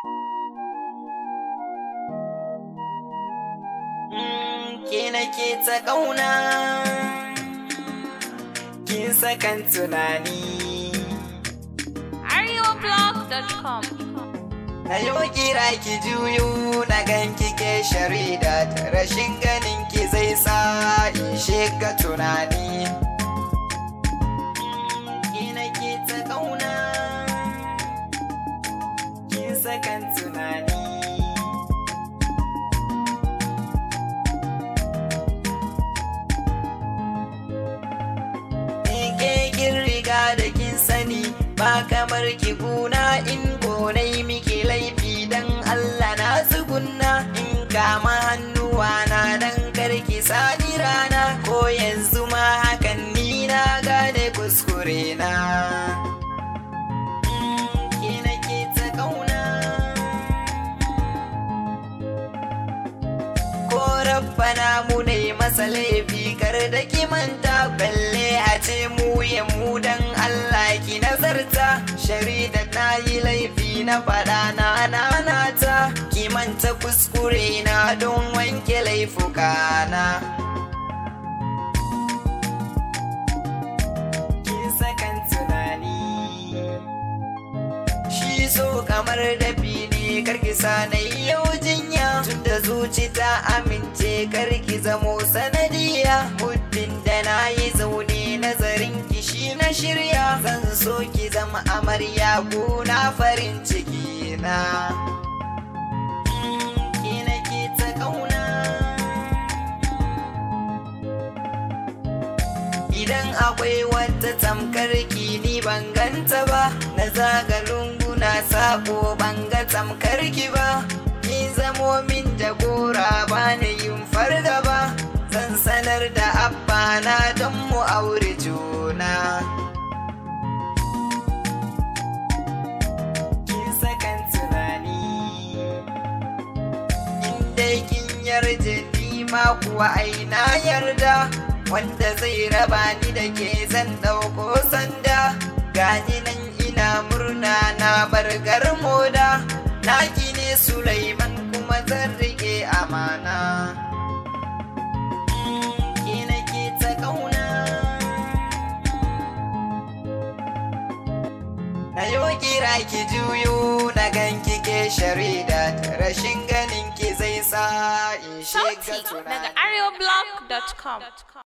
ke nake ta ƙauna kin sakan tunani areoblog.com na yo kira ki juyo na ganki ke sharida rashin ganin ki zai sa in shiga tunani ke nake ta ƙauna kin sakan tunani ke kin riga da kin sani ba kamar ki guna in gonai miki laifi dan Allah na tsugunna in kama hannuwa na dan karki sani rana ko yanzu ma hakan ni na gane kuskure na Mm, ke nake ta kauna ko rabbana mu ne masa laifi kar da ki manta balle a ce mu ya mu dan Allah ki nazarta sharida na yi laifi na faɗa na nanata ki manta kuskure na don wanke laifuka na kin sakan tunani shi so kamar dafi ne karki sanai yau jinya tunda zuci ta amince karki zamo sanadiya muddin da na yi zaune nazarin ki shi na shirya zan so ki zama amarya na farin ciki na Mm, ke nake ta kauna Idan akwai wata tamkar ki ni ban ganta ba, na zaga lunguna sako ban ga tamkar ki ba. Ki zamo min jagora ba ni yin farga ba, zan sanar da abba na don mu aure juna. Kin sakan tunani. in dai kin yarda ni ma kuwa ai na yarda wanda zai raba ni da ke zan ɗauko sanda gani nan ina murna na bargar moda naki ne Sulaiman kuma zan rike amana Mm, ke nake ta kauna Na yo kira ki juyo na ganki ke sharida rashin ganin ki zai sa in shiga Sauti tunani. daga areoblog.com